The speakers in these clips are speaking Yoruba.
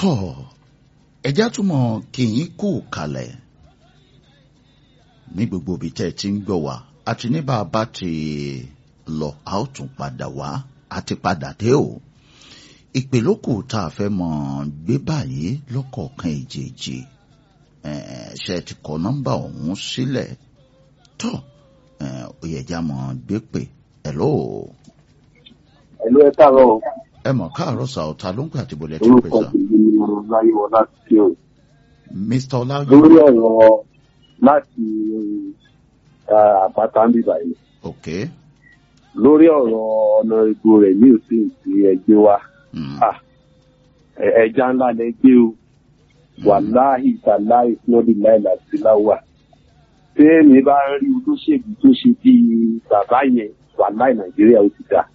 tọ́ ẹjá túmọ̀ kí yín kú kalẹ̀ ní gbogbo ibi tẹ́ ẹ ti ń gbọ́ wá àti ní bá a bá ti lọ a ó tún padà wá a ti padà dé o ìpè lókù tá a fẹ́ mọ̀ gbé báyìí lọ́kọ̀ọ̀kan èjèèjì ṣe ti kọ nọ́mbà ọ̀hún sílẹ̀ tọ́ ó yẹ já mọ̀ gbé pè hello. ẹ̀lú ẹ káàárọ̀ o. ẹ mọ̀ káàárọ̀ sàọ̀tà ló ń pè àti bọ̀lẹ̀ tó pè orúkọ sà. tèmi ni ọláyíwọ láti ṣe o. mr ọláyọ lórí ọ̀rọ̀ láti eh, àpáta ń bíbá yìí ok lórí ọ̀rọ̀ ọ̀nà ìbò rẹ̀ ní òsín tí ẹgbẹ́ wa mm. Ah, ẹ- ẹja ńlá lẹ gbé o wàláhì tàláhì fúnọ́dún láìlà sí láwà tẹ́ẹ̀mí bá ń rí olóṣèlú tó ṣe bí bàbá yẹn wàláhì nàìjíríà ó ti dá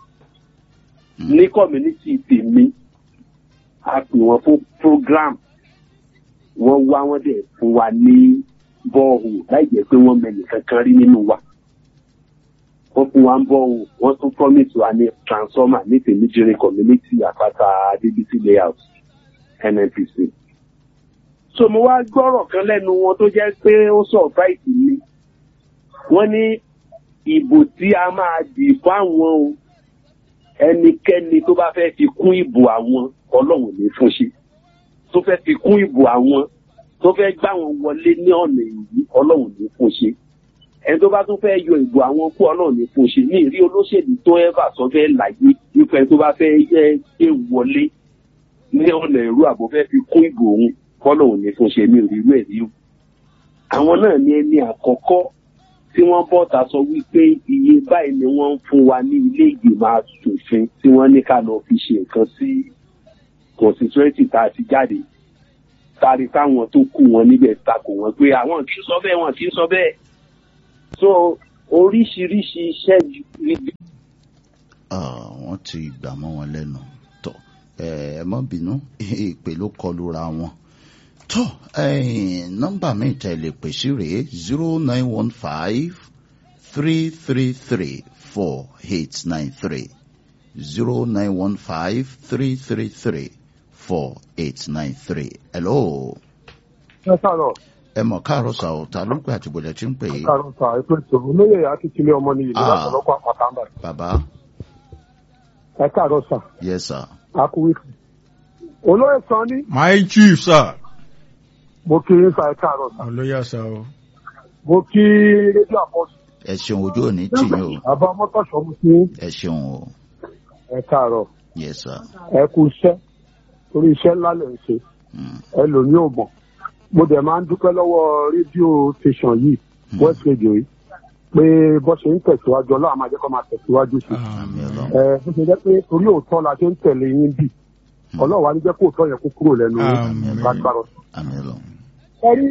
Mm. ní community tèmi a pè wọ́n fún program wọ́n wá wọ́n dẹ̀ fún wa ní bọ́ọ̀hù láì jẹ́ pé wọ́n mẹ́nì kankan rí nínú wa wọ́n fún wa ń bọ́ọ̀hù wọ́n tún promise wa ní transformer ní tèmídìrín community àpáta adébísí layout nnpc. so mo wá gbọ́rọ̀ kan lẹ́nu wọn tó jẹ́ pé ó surprise mi wọ́n ní ìbò tí a máa dì fáwọn o ẹnikẹ́ni tó bá fẹ́ fi kún ìbò àwọn ọlọ́run ní fún ṣe tó fẹ́ fi kún ìbò àwọn tó fẹ́ gbá wọn wọlé ní ọ̀nà èyí ọlọ́run ní fún ṣe ẹni tó bá tún fẹ́ yọ ìbò àwọn kú ọlọ́run ní fún ṣe ní ìrí olóṣèlú tó ẹ́fà sọ fẹ́ láyé nípa ẹni tó bá fẹ́ yẹ ẹ wọlé ní ọ̀nà ìrú àbò fẹ́ fi kún ìbò òun kọ́lọ́run ní fún ṣe ní ìrírú ẹ̀ rí o àwọn náà ní ẹni àkọ́kọ́ tí wọ́n bọ́ta sọ wípé iye báyìí ni wọ́n ń fún wa ní ilé ìgbìmọ̀ asòfin tí wọ́n ní ká lọ fi ṣe nǹkan sí constituency tá a ti jáde tari táwọn tó kù wọn níbẹ̀ takò wọn pé àwọn kì í sọ bẹ́ẹ̀ wọn kì í sọ bẹ́ẹ̀ so oríṣiríṣi iṣẹ́ ibi Ah, wọ́n ti gbà mọ́ wọn lẹ́nu tọ́ ẹ ẹ má bínú ìpè ló kọlu ra wọn tọ́ ẹ̀yìn nọ́mbà mi tẹ́ lè pè sí rèé zero nine one five three three three four eight nine three zero nine one five three three three four eight nine three hello ẹ káàárọ̀ ẹ mọ̀ káàárọ̀ sà ọ́ ta ló ń pè àti bọ̀dẹ̀ tí ń pè é káàárọ̀ sà ètò ìṣòro olóyè akíkílé ọmọ ní ìlú Ah. látọ̀lọ́kọ̀ àpáta ń bà bàbá ẹ káàárọ̀ sà yes sir akúwìkì olóyè sàn ní My chief, sir. mo kí yín sà ẹ káàárọ̀ sà Olóyè sá o. mo kí rédíò àpọ̀jù ẹ ṣeun ojú òní tì yín o bàbá mọ́tòṣọ́ mo kí yín ẹ ṣeun o ẹ káàárọ̀ yes sir ẹ kú iṣẹ́ torí iṣẹ́ ńlá lè ń ṣe mm. ẹ lò ní òmọ̀ mo dẹ̀ máa ń dúpẹ́ lọ́wọ́ rédíò station yìí Mm. west radio yìí pé bó ṣe ń tẹ̀síwájú ọlọ́run máa jẹ́ kó máa tẹ̀síwájú sí i àmì ọlọ́run ẹ bó ṣe jẹ́ pé torí òótọ́ la ṣe ń tẹ̀lé yín bì ọlọ́run wa ní jẹ́ kó òótọ́ yẹn kó kúrò lẹ́nu yín Àmín. lágbára. àmì ọlọ́run ẹ rí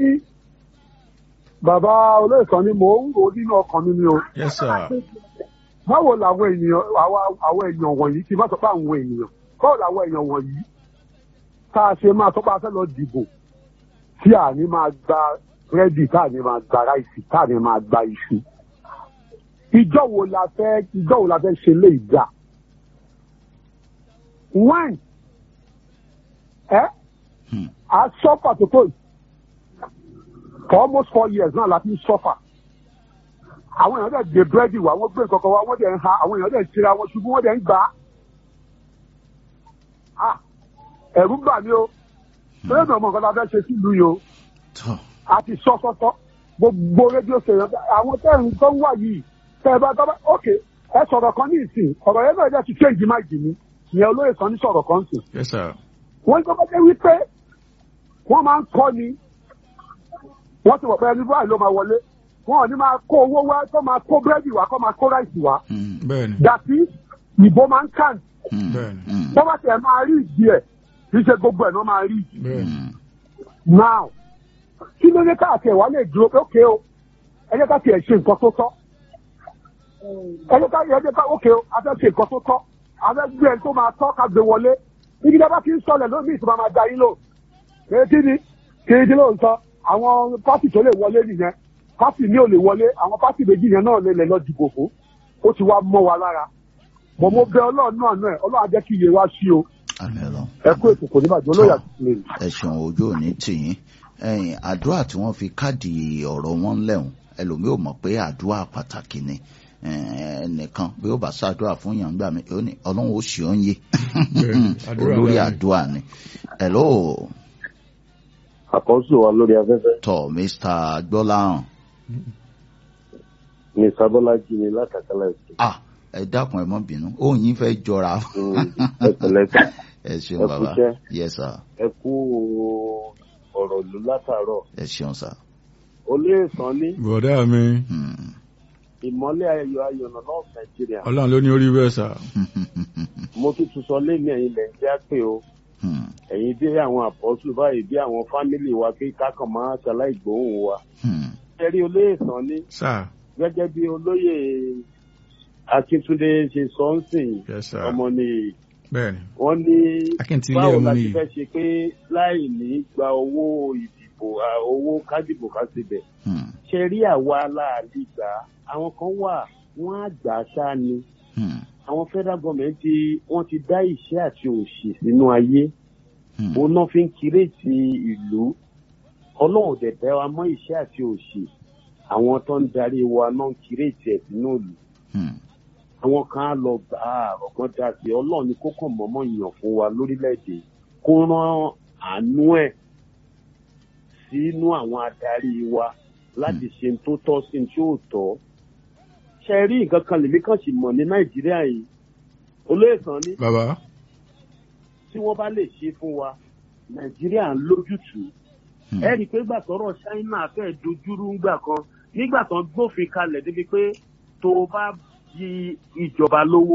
bàbá olóyè kan ni mò ń rò nínú ọkàn mi ni o Yes, sir. báwo làwọn ènìyàn àwa- àwọn èèyàn wọ̀nyí kí n bá sọ pé àwọn ènìyàn báwo làwọn èèyàn wọ̀nyí tá a ṣe máa sọ pé a fẹ́ lọ dìbò tí a ní máa gba búrẹ́dì tá a ní máa gba ráìsì tá a ní máa gba iṣu ìjọ wo la fẹ́ ìjọ wo la fẹ́ ṣe lè dà when ẹ Hmm. a sọ́fà tó tó yìí for almost four years náà la fi ń sọ́fà àwọn èèyàn dẹ̀ gbé búrẹ́dì wá wọ́n gbé nǹkan kan wá wọ́n dẹ̀ ń ha àwọn èèyàn dẹ̀ ń tira wọn ṣubú wọ́n dẹ̀ ń gbà á. Ah, ẹ̀rù bà mí o bẹ́ẹ̀ ni ọmọ nǹkan la fẹ́ ṣe sílùú yìí o tọ́ a ti sọ sọ́sọ́ gbogbo rédíò sèyàn àwọn tẹ́ ń tó ń wà yìí tẹ́ ẹ bá tọ́ bá ok ẹ sọ̀rọ̀ kan ní ìsìn ọ̀rọ̀ yẹn náà jẹ́ ti change mind mi ìyẹn olóyè kan ní sọ̀rọ̀ kan sìn Yes, sir. wọ́n ń tọ́kọ́ jẹ́ wípé wọ́n máa ń kọ́ ni wọ́n ti wọ̀ pé ẹni báyìí ló máa wọlé wọn ò ní máa kó owó wá kó máa kó búrẹ́dì wá kó máa kó ráìsì wá Mm, Bẹ́ẹ̀ni. dàtí ìbò máa ń kàn mm, Bẹ́ẹ̀ni. mm, bọ́ bá tiẹ̀ máa rí ìdí ẹ̀ kì í ṣe gbogbo ẹ̀ náà máa rí ìdí Bẹ́ẹ̀ni. mm. now kí ló dé káàkiri ẹ̀ wá lè dúró pé ókè o ẹ jẹ́ ká tiẹ̀ ṣe nǹkan tó tọ́ ẹ jẹ́ ká ẹ jẹ́ ká ókè o a fẹ́ ṣe nǹkan tó tọ́ a fẹ́ gbé ẹni tó máa tọ́ ká gbé wọlé ibi tí a bá ti ń sọlẹ̀ lómi ìtura máa da yín lò kéèkì ni kéèkì ló ń sọ àwọn pátì tó lè wọlé nìyẹn pátì ní ò lè wọlé àwọn pátì méjì yẹn náà lè lè lọ dìbò fún ó ti wá mọ́ wa lára bọ̀ mo bẹ ọlọ́run náà náà ọlọ́run á jẹ́ kí iye wa sí o àmì ọlọ́run. ẹ kú ètò kò ní bàjẹ́ olóyè àti ìlú. ẹ ṣeun ojú òní tìyín ẹ̀yin àdúrà tí wọ́n fi káàdì ọ̀rọ̀ wọn lẹ́hùn ẹlòmíì ò mọ̀ pé àdúrà pàtàkì ni Eh, ẹnìkan bí ó bá ṣàdúrà fún yàn gbà mí ó ní ọlọ́run ó ṣe ọ́ ń yé Bẹ́ẹ̀ni, àdúrà olórí ńlá ni. àdúrà ni hello àkọ́sù wa lórí afẹ́fẹ́ tọ mr gbọ́láhàn ní sábọ́lájì ni látàkálà ìsìn ah ẹ dákun ẹ mọ́ bínú òun yín fẹ́ jọra ẹ̀pẹ̀lẹ́pẹ̀ ẹ ṣeun Ẹ bàbá kúṣẹ́. yes sir ẹ kú ọ̀rọ̀ ìlú látàárọ̀ ẹ ṣeun sir olóòsàn ní bọ̀dá mi Hmm. ìmọ́lẹ̀ ayọ̀ ayọ̀nà náà nàìjíríà ọlọ́run ló ní orí bẹ́ẹ̀ sà mo tún tún sọ lé ní ẹ̀yìn nàìjíríà pé o Hmm. ẹ̀yin dé àwọn àpọ́sù báyìí bí àwọn fámìlì wa kí kákan máa ṣaláì gbóhùn wa Hmm. ẹ̀rí olóòsàn ní sà gẹ́gẹ́ bí olóyè akíntúndé ṣe sọ ń sìn yes sà ọmọ ni bẹ́ẹ̀ni wọ́n ní akíntúndé báwo ọmọ la ti nìyí fẹ́ ṣe pé láì ní gba owó ìdìbò à, owó kádìbò ká síbẹ̀ Hmm. ṣe rí àwa aláàlú gbà á. àwọn kan wà wọ́n á gbà á ṣá ni Hmm. àwọn federal government ti wọ́n ti dá ìṣẹ́ àti òṣì sínú ayé Hmm. òun náà fi ń kírètì ìlú ọlọ́run dẹ̀ bẹ́ wa mọ́ ìṣẹ́ àti òṣì àwọn tó ń darí wa náà ń kírètì ẹ̀ sínú ìlú Hmm. àwọn kan á lọ gbà á ọ̀gbọ́n dá sí i ọlọ́run ní kókò mọ́mọ́ yàn fún wa lórílẹ̀‐èdè kó rán àánú ẹ̀ sínú àwọn adarí wa láti ṣe n tó tọ́ sí n tí ò tọ́ ṣe rí nǹkan kan lèmi kàn sì mọ̀ ní nàìjíríà yìí olóyè kan ní bàbá tí wọ́n bá lè ṣe fún wa nàìjíríà ń lójútùú Hmm. ẹ rí i pé gbà tọ́rọ̀ ṣáínà fẹ́ẹ́ dojúrú ńgbà kan nígbà tán gbófin kalẹ̀ débi pé tó o bá di ìjọba lówó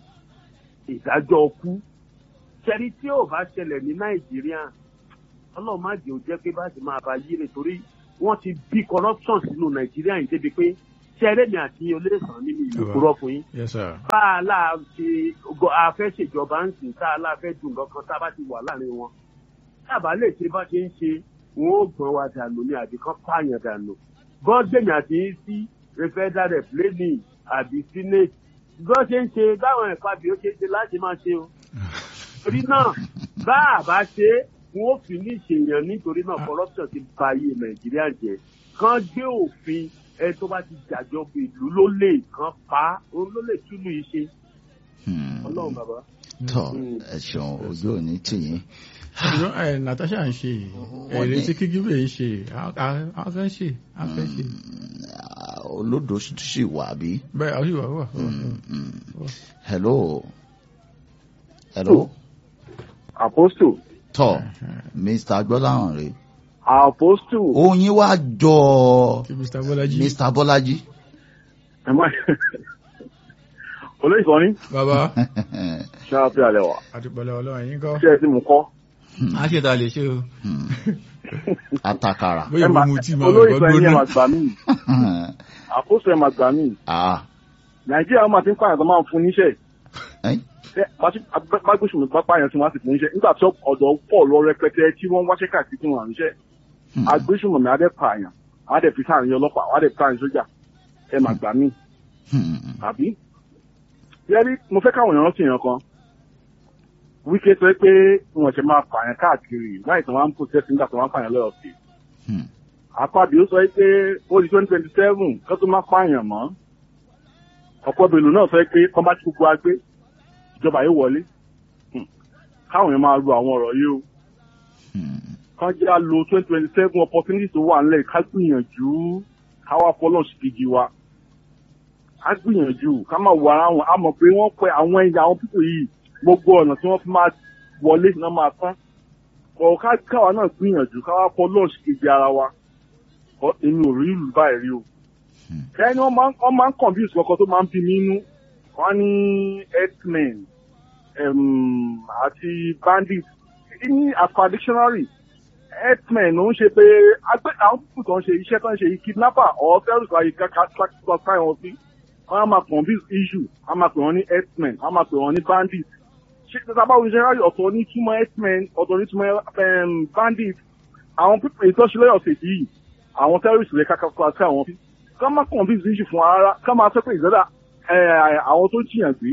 ìdájọ́ kú ṣẹ́rí tí ò bá ṣẹlẹ̀ ní nàìjíríà ọlọ́run má jẹ́ ò jẹ́ pé bá ti máa bá yí rè torí wọ́n ti bí corruption sínú nàìjíríà yìí débi pé ṣẹ́rẹ́ mi àti olóòsàn nínú ìlú Bàbá. kúrọ́ fún yín yes sà bá a láà ṣe gọ- a fẹ́ ṣèjọba ń sìn tá a láà fẹ́ dùn lọ́kàn tá a bá ti wà láàrin wọn tá a bá lè ṣe bá ṣe ń ṣe wọn ó gbọ́n wa dànù ní àbí kan pààyàn dànù gọ́ọ̀dẹ̀mí àti yín sí rẹfẹ́dà rẹ̀ plénì àbí senate gbọ́ ṣe ń ṣe báwọn ẹ̀ka bí ó ṣe ń ṣe láti máa ṣe o torí náà bá a bá ṣe é wọn ó fi ní ìṣèyàn nítorí náà corruption ti ba ayé nàìjíríà jẹ kán gbé òfin ẹ tó bá ti jàjọba ìlú ló lè kán pa á òun ló lè túlù yìí ṣe Hmm. ọlọ́run bàbá. tọ ẹ ṣeun ojú òní tìyín ṣùgbọ́n ẹ natasha ń ṣe Wọ́n èrè ní- tí kíkíbè ń ṣe àwọn fẹ́ ṣe àwọn fẹ́ ṣe Ah, olódò sì wà bí. bẹ́ẹ̀ àwọn ìwà wà Hmm. Hmm. hello hello apostle tọ mr gbọ́láhàn rè apostle oyin wá jọ kí mr bọ́lájí mr bọ́lájí. ẹ má olóyè kan ní bàbá ṣáàpì alẹ́ wa àtìpọ̀lẹ̀ ọlọ́run yín kọ́ ṣé ẹ ti mú kọ́ á ṣe ta lè ṣe o Hmm. atakara. bóyá mo mu tí màá olóyè gbọ́ kan ní ẹ gbóná máa gbà mí apostle ẹ máa gbà mí nàìjíríà máa ti ń pààyàn tó máa ń fún níṣẹ́ Ẹ́n? mágbésùn pápá yẹn tí wọ́n á sì fún níṣẹ́ nígbà tí ọ̀dọ́ pọ̀ lọ rẹpẹtẹ tí wọ́n wáṣẹ́ káàkiri tí wọ́n à níṣẹ́ Hmm. agbésùnmọ̀mí adẹ́ pààyàn adẹ́ fi sáàrin ọlọ́pàá adẹ́ fi sáàrin sójà ẹ máa gbà mí Hmm. àbí. yẹ́rí mo fẹ́ káwọn èèyàn rántí èèyàn kan wíkẹ́ sọ pé wọn ṣe máa pààyàn káàkiri láì tí wọ́n á ń protest nígbà tí wọ́n á pààyàn lọ́yọ̀ sí. Hmm. àpàdé ó sọ pé ó di twenty twenty seven kó tó má pààyàn mọ́ ọ̀pọ̀ bèlò náà sọ pé kọ́ bá ti kúkú wá gbé ìjọba yóò wọlé Hmm. káwọn èèyàn máa lo àwọn ọ̀rọ̀ yìí o Hmm. kán jẹ́ à lo twenty twenty seven opportunity tó wà nílẹ̀ ká gbìyànjú káwá fọlọ́ ṣìkìjì wa ká gbìyànjú ká máa wọ ara wọn a mọ̀ pé wọ́n pẹ àwọn ẹ̀yà àwọn pípò yìí gbogbo ọ̀nà tí wọ́n fi máa wọlé náà máa tán kọ̀ ká káwa náà gbìyànjú káwá fọlọ́ ṣìkìjì ara wa kọ́ èmi ò rí ìlú báyìí rí o ẹni wọ́n máa ń wọ́n máa ń confuse kọ̀ọ̀kan tó máa ń bí mi inú wọ́n ní herdsmen um, àti bandits ní àpá dictionary herdsmen ló ń ṣe pé agbẹ́ àwọn púpù tó ń ṣe iṣẹ́ tó ń ṣe yìí kidnapper or terrorist àyè káàkiri wọn sí wọ́n á máa confuse issue wọ́n á máa pè wọ́n ní herdsmen wọ́n á máa pè wọ́n ní bandits ṣé tí a bá wo dictionary ọ̀tọ̀ ní túmọ̀ herdsmen ọ̀tọ̀ ní túmọ̀ um, bandits àwọn pípù ìtọ́sílẹ̀ ọ̀sẹ̀ yìí àwọn terrorist rẹ̀ káàkiri àwọn fi ká má confuse issue fún ara ká máa sọ pé ìzọ́dà àwọn tó jiyàn gbé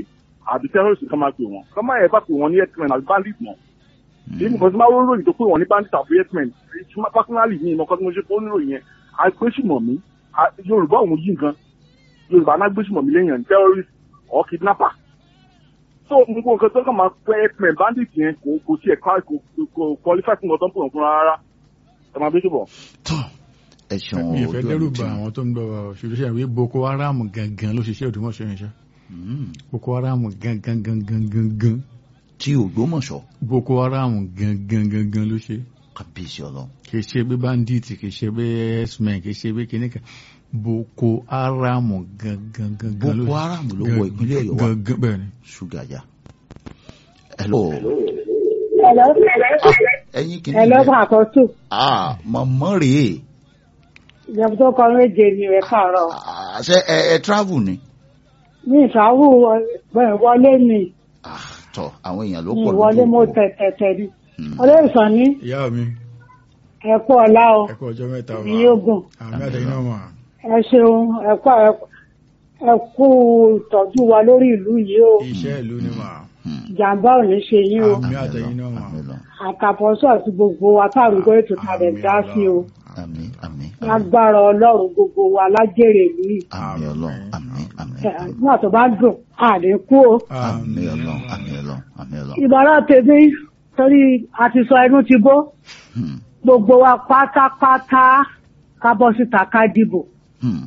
àbí terrorist kan máa pè wọ́n kọ́ máa yẹ bá pè wọ́n ní herdsmen àbí bandit mọ́ èyí nìkan tí máa wọ́n ròyìn tó pè wọ́n ní bandit àbí herdsmen personally ní ìmọ̀kan tí mo ṣe fún oníròyìn yẹn agbésùmọ̀ mi yorùbá òun yí nǹkan yorùbá náà gbésùmọ̀ mi lẹ́yìn terrorist or kidnapper so gbogbo nǹkan tó kàn máa pẹ́ herdsmen bandit yẹn kò kò tiẹ̀ kò kò qualify fún ọ̀tọ́ pọ̀ fún rárá ẹ máa bí ṣùgbọ́n. tó ẹ ṣeun mi ì fẹ́ ojú dẹ́rù ọ̀nà tí ba àwọn tó ń gbọ́ ṣùgbọ́n ṣe àwí boko haram gangan ló ṣiṣẹ́ òdùmọ̀ṣọ́ yẹn ṣá Mm, boko haram gangan gangan gangan tí ògbómọ̀ṣọ́ boko haram gangan gangan ló ṣe kábíyèsí ọlọ́run kì í ṣe bí bandit kì í ṣe bí x-men kì í ṣe bí kìnìkan boko haram gangan gangan ló boko haram ló wọ ìpínlẹ̀ ọ̀yọ́ wa gangan bẹ́ẹ̀ ni. ṣúgà já hello Hello. ẹyin kìíní Hello, yẹn Àkọ́tù. ah mọ̀mọ́ rèé Ìjọba tó kọ méje ni ẹ káàárọ̀. Ah, ṣe ẹ ẹ travel ni Ní ìṣàwù bẹ̀rẹ̀ wọlé ni Ah, tọ àwọn èèyàn ló ní pọ̀ ìwọlé mo òpó. tẹ̀tẹ̀tẹ̀ ni. Mm. Olóòsàn ní ìyá mi ẹ̀kọ́ ọ̀la o, ẹ kú ọjọ́ mẹ́ta wa ní ogun. àmì àtẹ̀yìn náà mà Ẹ ṣeun ẹ̀kọ́ ẹ̀kú ìtọ́jú wa lórí ìlú yìí o. iṣẹ́ ìlú ni mà Mm. Ìjàmbá ò ní ṣe yín o. àmì àtẹ̀yìn náà mà Àmín Ọlọ́run. Àtàfọ́sọ́ àti gbogbo wa táàrúgbó ètò kalẹ̀ dá sí o. àmín àmín àmín Lágbára Ọlọ́run gbogbo wa lájèrè ìlú yìí. àmín Ọlọ́run àmín àmín Ẹ̀, Nígbà tó bá dùn, àdínkù o. àmín Ọlọ́run àmín Ọlọ́run àmín Ọlọ́run. ìbára tèmi torí a ti sọ ẹnu ti bó Hmm, gbogbo wa pátápátá ká bọ́ síta ká dìbò hmm.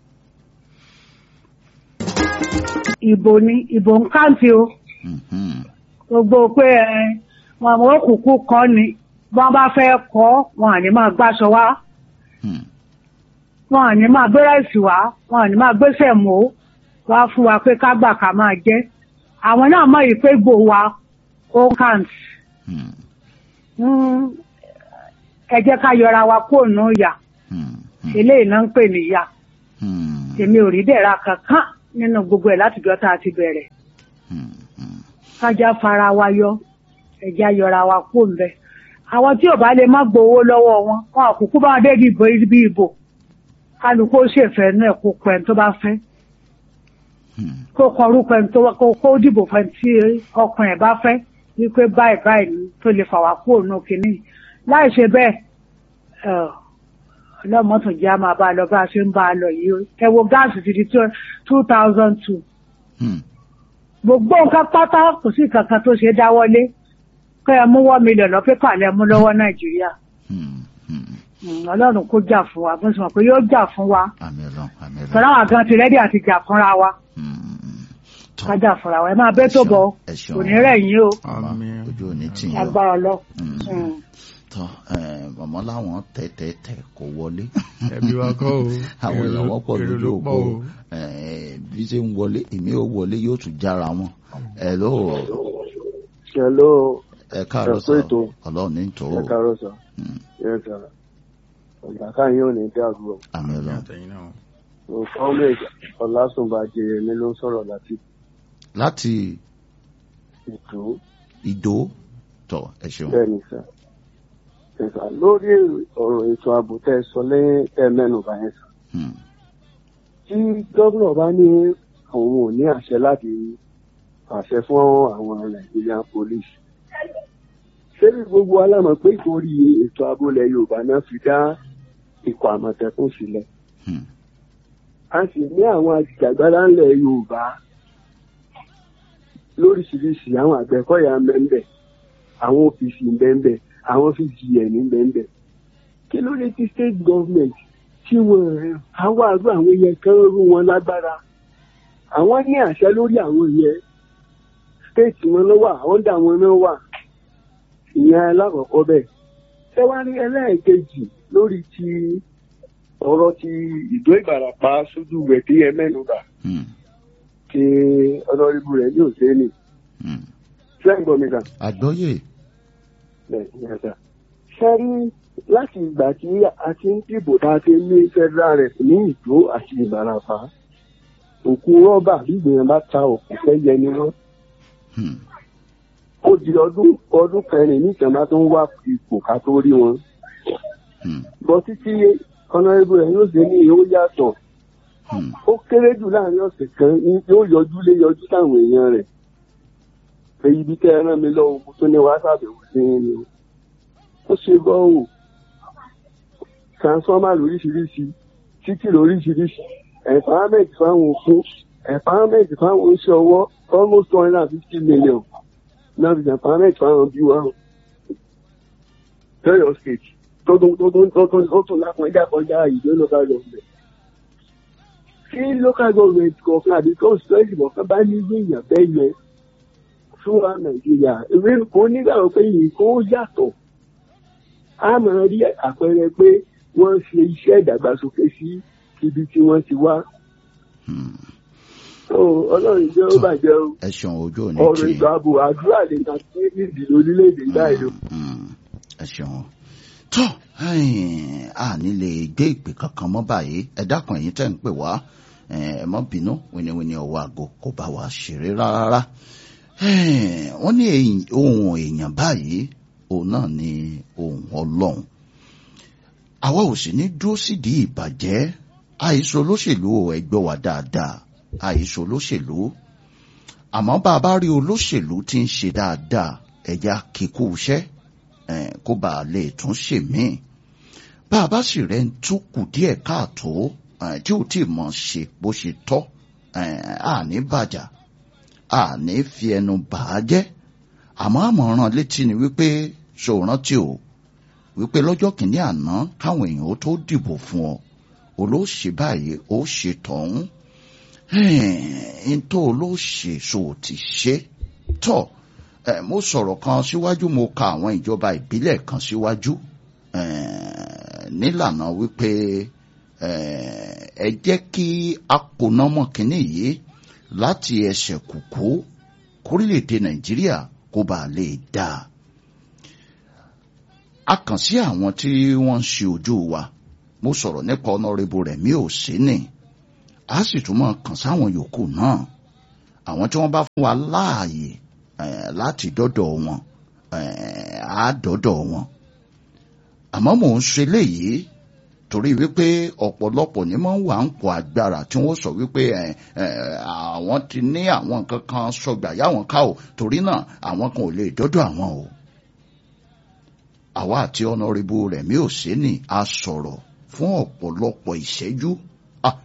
ìbò ni ìbò ń káǹtì o Hmm, hmm. gbogbo pé ẹ wọn àwọn òkùnkùn kọ́ ni bí wọ́n bá fẹ́ kọ́ wọn à ní máa gbàṣọ wá Hmm. wọn à ní máa gbérẹ̀sì wá wọn à ní máa gbéṣẹ̀ mọ́ wá fún wa pé ká gbà ká máa jẹ́ àwọn náà mọ̀ yìí pé gbò wa ó káǹtì Hmm, Mm, ẹ jẹ́ ká yọra wa kúrò nù yà hmm, hmm, eléyìí náà ń pè níyà hmm, èmi ò rí dẹ̀ra kankan nínú gbogbo ẹ̀ láti jọ́ tá a ti bẹ̀rẹ̀ hmm, hmm. kájá fara wa yọ ẹ̀já yọra wa kó ń bẹ àwọn tí ò bá lè má gbowó lọ́wọ́ wọn wọn àkókò bá dé ìbò ibi ìbò kálukú ó ṣèfẹ́ inú ẹ̀ kó pẹ́ tó bá fẹ́ Hmm. kó kọ orúkọ ẹni tó wá kó kó dìbò fẹ́ tí ọkàn ẹ̀ bá fẹ́ wípé báyìí báyìí ni tó lè fà wá kúrò nù kínní láì ṣe bẹ́ẹ̀ ẹ̀, ọlọ́mọ tó jẹ́ a máa bá a lọ bá a ṣe ń bá a lọ yìí o ẹ wo gáàsì ti di two thousand two Hmm. gbogbo nǹkan pátá kò sí kankan tó ṣe dáwọ́lé kẹ́ ẹ mú wọ́n mílíọ̀nù lọ pépà lẹ mú lọ́wọ́ nàìjíríà Hmm. Hmm. Mm, ọlọ́run kó jà fún wa bó ṣe mọ̀ pé yóò jà fún wa àmín Ọlọ́run àmín Ọlọ́run. tọ́lá wa gan ti rẹ́dí àti jà fúnra wa Hmm. Tọ́, ká jà fúnra wa ẹ máa bẹ́ tó bọ̀ ẹ ṣeun. kò ní rẹ̀ yín o Màmá, Àmín. ojú òní tì yín o. agbára lọ. Hmm. tọ́ ẹ, màmá láwọn tẹ̀tẹ̀tẹ̀ kò wọlé. ẹbí wa kọ́ o àwọn èrò èèyàn wọ́n pọ̀ èrò lójú ló òpó pọ̀ o. ẹ, bí ṣe ń wọlé èmi ò wọlé yóò tún jára wọn. ẹ ló Hello, ẹ káàárọ̀ Ẹ sọ kú ètò. ọlọ́run ní tó ẹ káàárọ̀ sà. Hmm. Yes, sir. Ọ̀gá káyọ̀ ò ní dàrú o. àmín àmì Ọlọ́run. àtẹ̀yìn náà Mohammed Ọlásùnbàjẹ́ mi ló ń sọ̀rọ̀ láti láti ètò ìdó tọ ẹ ṣeun. bẹ́ẹ̀ ni sà. Yes, sir. Lórí ọ̀rọ̀ ètò ààbò tẹ́ ẹ sọ lẹ́yìn ẹ mẹ́nu bá yẹn sà. Hmm. Tí gómìnà bá ní òun ò ní àṣẹ láti pàṣẹ fún àwọn Nigerian police. Ṣé bí gbogbo alámọ̀ pé ìtorí ètò ààbò ilẹ̀ Yorùbá náà fi dá ikọ̀ àmọ̀tẹ́kùn sílẹ̀? Hmm. a sì ní àwọn ajìjàgbara ńlẹ̀ yorùbá lóríṣiríṣi àwọn àgbẹ̀kọ̀yà ńbẹ́ńbẹ́ àwọn òfìsì ńbẹ́ńbẹ́ àwọn fcgn ńbẹ́ńbẹ́ kí ló dé tí state government tí wọ́n rẹ̀ àwọn àrùn àwọn yẹn kan rú wọn lágbára àwọn ní àṣẹ lórí àwọn yẹn state wọn ló wà ọ̀dà wọn náà wà ìyẹn alákọ̀ọ́kọ́ bẹ́ẹ̀ tẹ́wárí ẹlẹ́ẹ̀kejì lórí ti ọ̀rọ̀ ti ìdó ìbàràpá sójú rẹ̀ tí ẹ mẹ́nuba Hmm. ti ọlọ́rìbù rẹ̀ ní òsèlè Hmm. sẹ́ǹgbọ̀n mi kan àgbọ́yé bẹ́ẹ̀ ni ẹ̀sà. sẹ́rí láti ìgbà tí a ti ń dìbò tá a ti ní federal rep ní ìdó àti ìbàràpá òkú rọ́bà gbígbìyànjú bá ta òkú fẹ́ yẹ ni wọ́n Hmm. ó di ọdún ọdún kẹrin níta bá tó ń wá ipò ká tó rí wọn Hmm. bọ́ títí ọlọ́rìbù rẹ̀ yóò ṣe ní ó yàtọ̀ Hmm. ó kéré jù láàrin ọ̀sẹ̀ kan ní yóò yọjú lé yọjú táwọn èèyàn rẹ̀ pé ibi tẹ́ ẹ rán mi lọ́wọ́ mo tún ní wàá ṣàbẹ̀wò sí i ni o ó ṣe bọ́ọ̀ transformer lóríṣiríṣi títì lóríṣiríṣi empowerment fáwọn òfin empowerment fáwọn oníṣẹ́ ọwọ́ almost two hundred and fifty million náà fi empowerment fáwọn bí wà lọ́yọ̀ state tó tún tó tún tó tún tó tún lápọ̀já kọjá ìlú local government. tí local government kọ̀ọ̀kan àbí constituency kọ̀ọ̀kan bá ní èèyàn bẹ́ẹ̀ yẹn fún wa nàìjíríà èmi kò nígbàgbọ́ pé yìí kò yàtọ̀ a máa rí àpẹẹrẹ pé wọ́n ṣe iṣẹ́ ìdàgbàsókè sí ibi tí wọ́n ti wá. ọlọ́run jẹ́ ó bàjẹ́ o ẹ ṣeun ojú òní ọ̀rọ̀ tí ìgbà ààbò àdúrà lè ta sí nídìí lórílẹ̀‐èdè báyìí o. ẹ ṣeun tó a nílé gbé ìpè kankan mọ́ báyìí ẹ dákun ẹ̀yin tẹ́ ń pè wá ẹ mọ́ bínú wíníwíní ọwọ́ àgọ́ kò bá wa ṣeré rárá wọ́n ní èyí- ohun èèyàn báyìí òun náà ni ohun ọlọ́run àwa ò sì ní dúró sídìí ìbàjẹ́ àìsàn olóṣèlú ò ẹgbẹ́ wa dáadáa àìsàn olóṣèlú àmọ́ bá a bá rí olóṣèlú tí ń ṣe dáadáa ẹ̀já kíkú iṣẹ́ eh, kó bá a lè tún ṣe míì bá a bá sì rẹ̀ ń tún kù díẹ̀ káàtó eh, tí ò tí ì mọ̀ ṣe bó ṣe tọ́ eh, àní bàjá àní fi ẹnu bà á jẹ́ àmọ́ àmọ̀ràn létí ni wípé ṣòrántí o wípé lọ́jọ́ kìíní àná káwọn èèyàn ó tó dìbò fún ọ olóṣè báyìí ó ṣe tọ̀hún ntọ́ olóṣè so ti ṣe tọ́ eh, mo sọ̀rọ̀ kan síwájú mo ka àwọn ìjọba ìbílẹ̀ kan síwájú eh, nílànà wípé eh, ẹ jẹ́ kí akónámọ̀ kínní yìí láti ẹsẹ̀ kùkú kórílẹ̀-èdè nàìjíríà kó bàa lè dáa a kàn sí àwọn tí wọ́n ń ṣe ojú wa mo sọ̀rọ̀ nípa ọ̀nàrẹ́bù rẹ̀ mi ò sí ní a sì tún máa kàn sáwọn yòókù náà àwọn tí wọ́n bá fún wa láàyè eh, láti dọ́dọ̀ wọn eh, á dọ́dọ̀ wọn àmọ́ mò ń ṣe léyìí torí wípé ọ̀pọ̀lọpọ̀ ní máa ń wà ń pọ̀ agbára tí wọ́n sọ wípé eh, eh, àwọn ti ní àwọn nǹkan kan sọgbà yáwọn ká o torí náà àwọn kan ò lè dọ́dọ̀ àwọn o àwa àti ọ̀nàrẹ́bù rẹ̀ mi ò sí ní a sọ̀rọ̀ fún ọ̀pọ̀lọpọ̀ ìṣẹ́jú Ah,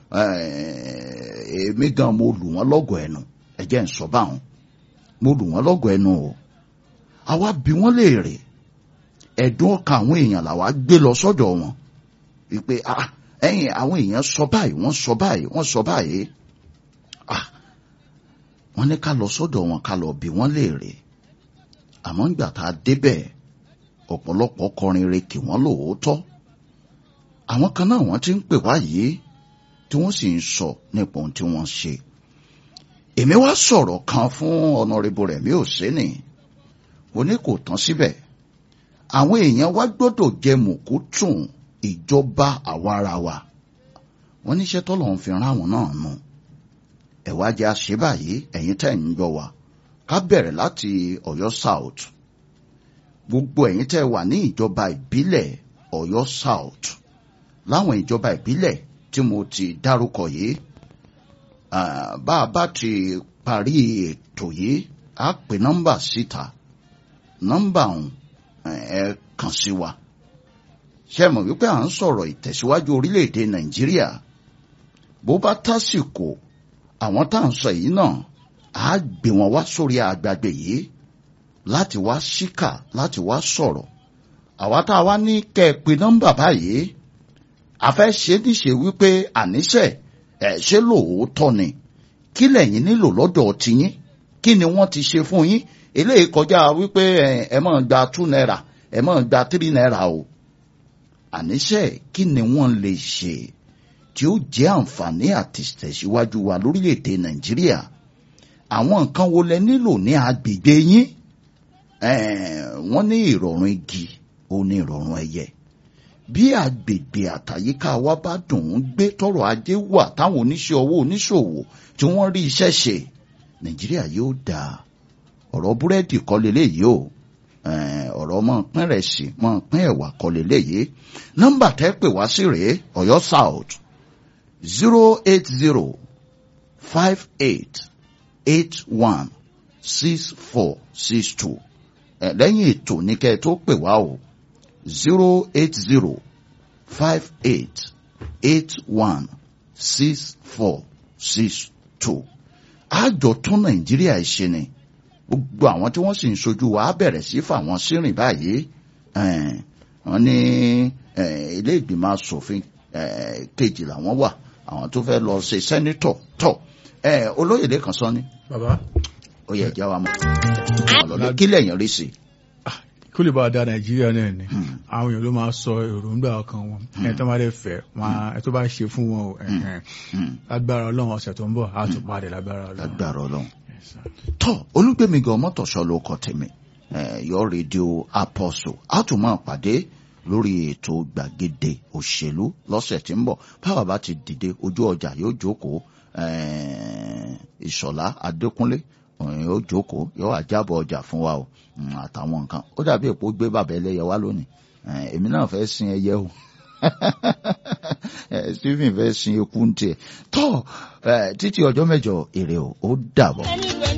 eh, èmi gan mo lù wọ́n lọ́gọ̀ ẹnu ẹ jẹ́ ń sọ báwọn mo lù wọ́n lọ́gọ̀ ẹnu o àwa bí wọ́n léèrè ẹ̀dùn ọkàn àwọn èèyàn làwa gbé lọ sọ́dọ̀ wọn wípé ah ẹ̀yin àwọn èèyàn sọ báyìí wọ́n sọ báyìí wọ́n sọ báyìí ah wọ́n ní ká lọ sọ́dọ̀ wọn ká lọ bí wọ́n léèrè àmọ́ ńgbà tá a débẹ̀ ọ̀pọ̀lọpọ̀ kọrin re kì wọ́n lóòótọ́ àwọn kan náà wọ́n ti ń pè wá yìí tí wọ́n sì ń sọ nípa ohun tí wọ́n ṣe èmi wá sọ̀rọ̀ kan fún ọ̀nàrẹ́bù rẹ̀ mi ò sí ni mo ní kò tán síbẹ̀ àwọn èèyàn wá gbọ́dọ̀ jẹ mùkútùn ìjọba àwarawa wọ́n níṣẹ́ tọ́lọ̀ ń fi rán àwọn náà nù ẹ̀wá jẹ́ àṣẹ báyìí ẹ̀yin tẹ́ ń gbọ́ wa ká bẹ̀rẹ̀ láti Ọ̀yọ́ South gbogbo ẹ̀yin tẹ́ wà ní ìjọba ìbílẹ̀ Ọ̀yọ́ South láwọn ìjọba ìbílẹ̀ tí mo ti dárúkọ yìí ah, bá a bá ti parí ètò yìí á pè nọ́mbà síta nọ́mbà ọ̀hún eh, ẹ kàn sí wa ṣe mọ̀ wípé à ń sọ̀rọ̀ ìtẹ̀síwájú orílẹ̀-èdè Nàìjíríà bó bá tásìkò àwọn tá à ń sọ yìí náà á gbé wọn wá sórí àgbàgbé yìí láti wá síkà láti wá sọ̀rọ̀ àwa tá a wá ní kẹ́ ẹ pè nọ́mbà báyìí a fẹ́ ṣe é níṣe wípé àníṣe ẹ̀ ṣé lóòótọ́ ni kí lẹ̀yin nílò lọ́dọ̀ tiyín kí ni wọ́n ti ṣe fún yín eléyìí kọjá wípé ẹ ẹ máa gba two naira ẹ máa gba three naira o àníṣe kí ni wọ́n lè ṣe tí ó jẹ́ àǹfààní àti tẹ̀síwájú wa lórílẹ̀‐èdè nàìjíríà àwọn nǹkan wo lẹ nílò ní agbègbè yín Eh, wọ́n ní ìrọ̀rùn igi ó ní ìrọ̀rùn ẹyẹ bí agbègbè àtàyíká wa bá dùn ún gbé tọrọ ajé wà táwọn oníṣẹ́ ọwọ́ oníṣòwò tí wọ́n rí iṣẹ́ ṣe nàìjíríà yóò dáa ọ̀rọ̀ búrẹ́dì kọ́ leléyìí o Eh, ọ̀rọ̀ mọ̀ pín rẹ̀ sí mọ̀ pín ẹ̀wà kọ́ leléyìí nọ́mbà tẹ́ pè wá sí rèé ọ̀yọ́ south zero eight zero five eight eight one six four six two ẹ lẹ́yìn ètò ní kẹ́ ẹ tó pè wá o zero eight zero five eight eight one six four six two àjọ tún nàìjíríà ṣe ni gbogbo àwọn tí wọ́n sì ń sojú wa á bẹ̀rẹ̀ sí fà wọ́n sírìn báyìí ẹn, wọ́n ní ẹn, ilé ìgbìmọ̀ asòfin ẹn, kejì làwọn wà àwọn tó fẹ́ lọ ṣe sẹ́nítọ̀ tọ̀ ẹn, olóyèdè kan sọ ni bàbá ó yẹ ẹja wa mọ̀ ọ̀lọ́dẹ kílẹ̀ yẹn rí sí i. kó lè bá a da nàìjíríà náà ni àwọn èèyàn ló máa sọ èròǹgbà ọkàn wọn ẹni tó bá lè fẹ́ wọn ẹ tó bá ṣe fún wọn o ẹhẹn. Hmm. lágbára ọlọ́run ọ̀sẹ̀ tó ń bọ̀ á tún padà lágbára ọlọ́run. lágbára ọlọ́run. Yes, sir. tọ́ olúgbèmí gan mọ́tòṣọ́ ló kọ tèmi eh, yọ rédíò apostle a tún máa pàdé lórí ètò gbàgede òṣèlú lọ́sẹ̀ tí ń bọ̀ báwa bá ti dìde ojú ọjà yóò jókòó eh, ìṣọ̀lá adékúnlé òun yóò jókòó yóò wá jábọ̀ ọjà fún wa o mm, àtàwọn nǹkan ó dàbí èpo gbé bàbá ẹlẹ́yẹ wá lónìí Eh, èmi náà fẹ́ sin ẹyẹ o Eh, stephen fẹ́ sin eku ń tiẹ̀ tọ́ eh, títí ọjọ́ mẹ́jọ èrè o ó dàbọ̀. ẹni